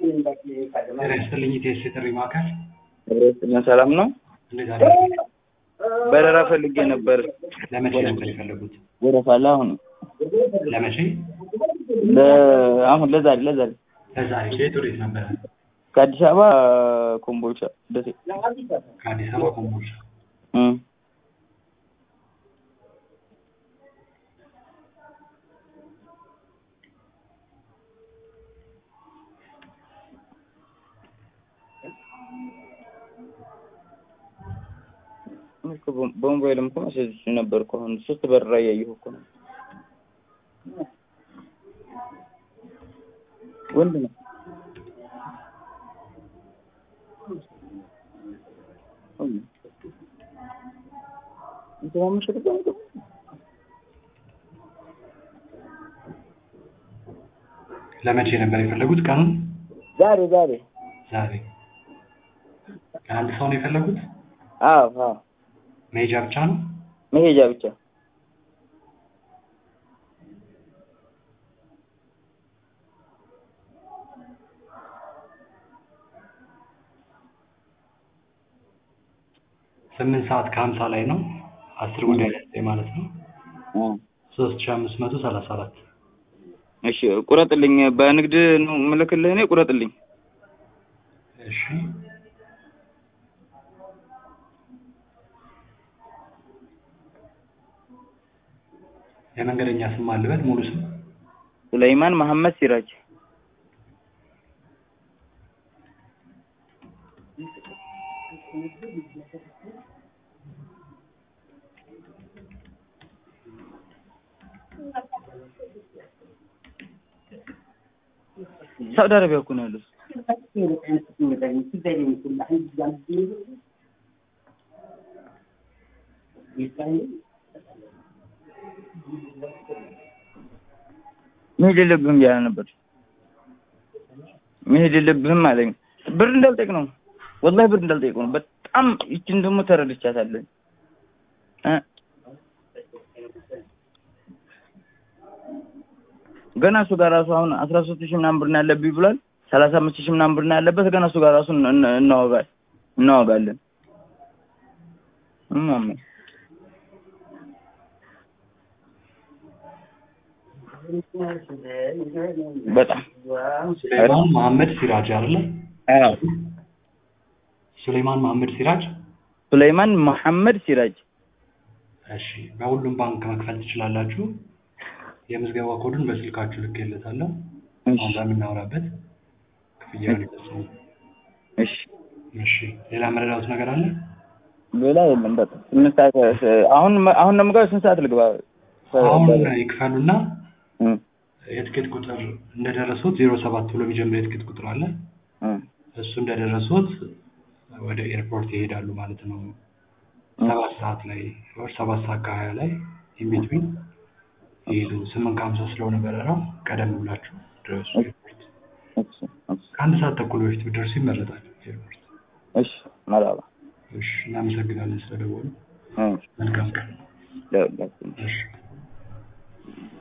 ጤና ይስጥልኝ ኢቴስ የጥሪ ማዕከል ምን ሰላም ነው? እንዴት አደሩ? በረራ ፈልጌ ነበር። ለመቼ ነበር የፈለጉት? ወረፋ አለ አሁን ለመቼ? ለ- አሁን ለዛሬ ለዛሬ ለዛሬ ከየት ወዴት ነበረ? ከአዲስ አበባ ኮምቦልቻ ደሴ ከአዲስ አበባ ኮምቦልቻ። እም። እኔ እኮ በ- በሞባይልም እኮ መሴጅ ነበር እኮ አሁን ሶስት በረራ እያየሁ እኮ ነው። ወንድ ነው። እንትን አመሸት እኮ ነው። ለመቼ ነበር የፈለጉት ቀኑን? ዛሬ ዛሬ ዛሬ። ለአንድ ሰው ነው የፈለጉት? አዎ አዎ መሄጃ ብቻ ነው? መሄጃ ብቻ ስምንት ሰዓት ከሀምሳ ላይ ነው። አስር ጉዳይ ላይ ማለት ነው። እ ሶስት ሺህ አምስት መቶ ሰላሳ አራት እሺ ቁረጥልኝ። በንግድ ነው የምልክልህ እኔ ቁረጥልኝ። እሺ የመንገደኛ ስም አለበት ሙሉ ስም ሱለይማን መሐመድ ሲራጅ ሳውዲ አረቢያ እኮ ነው ያሉት። መሄድ የለብህም እያለ ነበር። መሄድ የለብህም አለኝ። ብር እንዳልጠይቅ ነው ወላሂ ብር እንዳልጠይቅ ነው። በጣም ይችን ደግሞ ተረድቻታለሁ እ ገና እሱ ጋር ራሱ አሁን አስራ ሶስት ሺህ ምናምን ብር ነው ያለብኝ ብሏል። ሰላሳ አምስት ሺህ ምናምን ብር ነው ያለበት። ገና እሱ ጋር ራሱ እን- እን- እናወጋል እናወጋለን። እማማ በጣም ሱሌይማን መሐመድ ሲራጅ አይደለ? አዎ ሱሌይማን መሐመድ ሲራጅ። ሱለይማን መሐመድ ሲራጅ እሺ በሁሉም ባንክ መክፈል ትችላላችሁ። የምዝገባ ኮዱን በስልካችሁ ልኬለታለሁ። አሁን በምናወራበት ክፍያውን ይፈጽሙ። እሺ እሺ ሌላ መረዳት ነገር አለ? ሌላ የለም። በቃ ስምንት ሰዓት አሁን አሁን ነው የምገባው። ስንት ሰዓት ልግባ? አሁን ይክፈሉና እም፣ የትኬት ቁጥር እንደደረሱት ዜሮ ሰባት ብሎ የሚጀምር የትኬት ቁጥር አለ። እም፣ እሱ እንደደረሱት ወደ ኤርፖርት ይሄዳሉ ማለት ነው። ሰባት ሰዓት ላይ ወር ሰባት ሰዓት ከሀያ ላይ ኢንቢትዊን ይሄዱ። ስምንት ከሀምሳ ስለሆነ በረራው ቀደም ብላችሁ ድረሱ ኤርፖርት። እሺ እሺ ከአንድ ሰዓት ተኩል በፊት ብትደርሱ ይመረጣል ኤርፖርት። እሺ መራባ እሺ እናመሰግናለን ስለደወሉ። እም፣ መልካም ቀን። ለሁላችንም እሺ